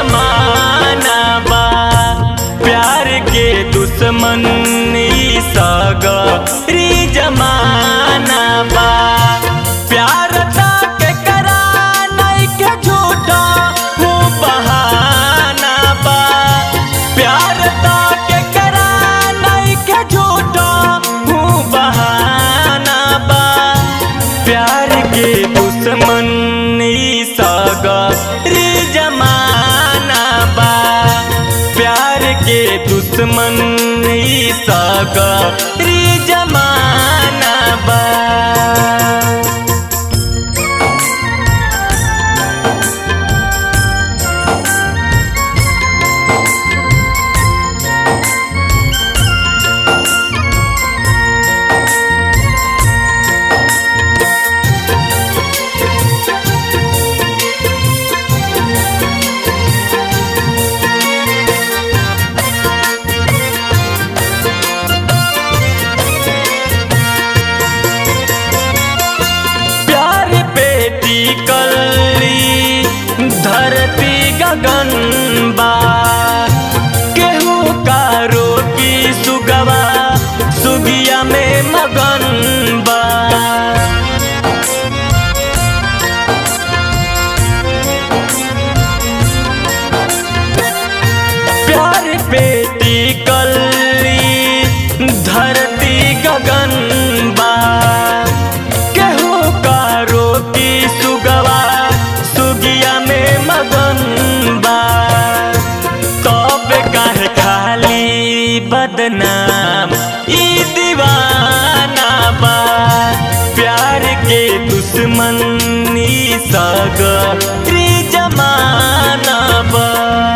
जमाना बा प्यार के दुश्मन ई सगरी जमाना बा प्यार तक करा नहीं के झूठा हूँ बहाना बा प्यार तक करा नहीं के झूठा हूँ बहाना बा प्यार के दुश्मन ई सगरी जमाना बा प्यार के दुश्मन ई सगरी जमाना बा प्यार बेटी कली धरती गगन बा केहू का रोकी सुगवा सुगिया में मगन बा प्यार बेटी कली धरती गगन बा केहू का रोकी सुगवा सुगिया में मगन बा तब काहे खाली बदनाम ई दीवाना बा प्यार के दुश्मन ई सगरी जमाना बा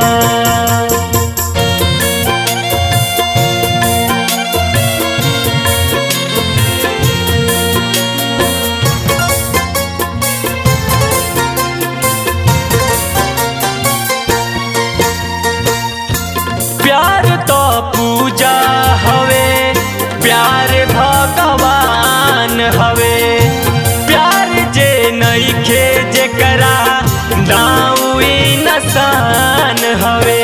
प्यार तो पूजा हवे प्यार भगवान हवे प्यार जे नइखे जेकरा दाऊ नसान हवे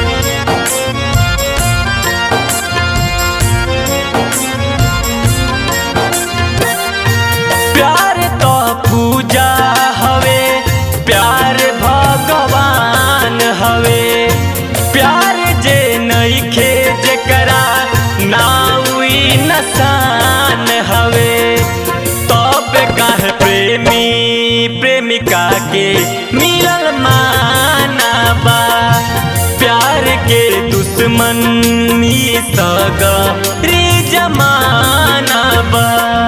प्यार तो पूजा हवे प्यार भगवान हवे प्यार जे नइखे जेकरा नाउई नसान हवे तब काहे प्रेमी प्रेमिका के मिलल माना बा प्यार के दुश्मन ई सगरी जमाना बा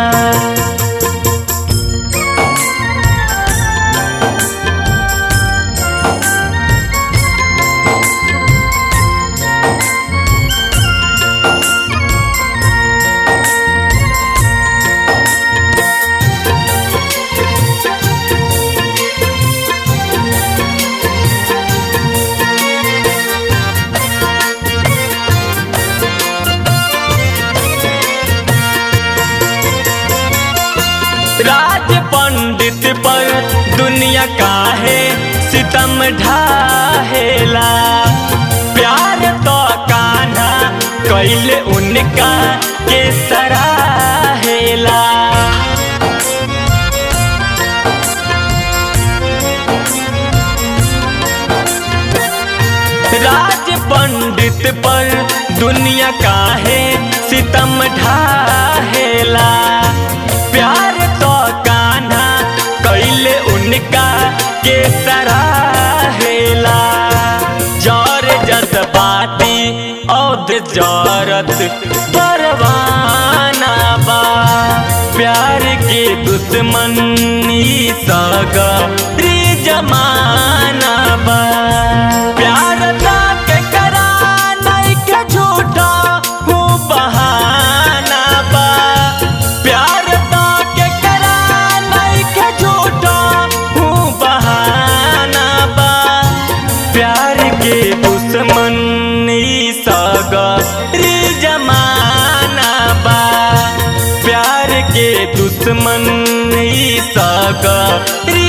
राज पंडित पर दुनिया काहे सितम ढाहेला प्यार तो कान्हा कैले उनका के सराहेला राज पंडित पर दुनिया काहे सितम ढाहेला प्यार तो कान्हा कैले उनका के सराहेला जर जज्बाती औध जरत परवाना बा प्यार के दुश्मन ई सगरी जमाना बा प्यार तक करा नहीं के झूठा हूँ बहाना बा प्यार तक करा नहीं के झूठा हूँ बहाना बा प्यार के दुश्मन ई सगरी जमाना बा प्यार के दुश्मन ई सगरी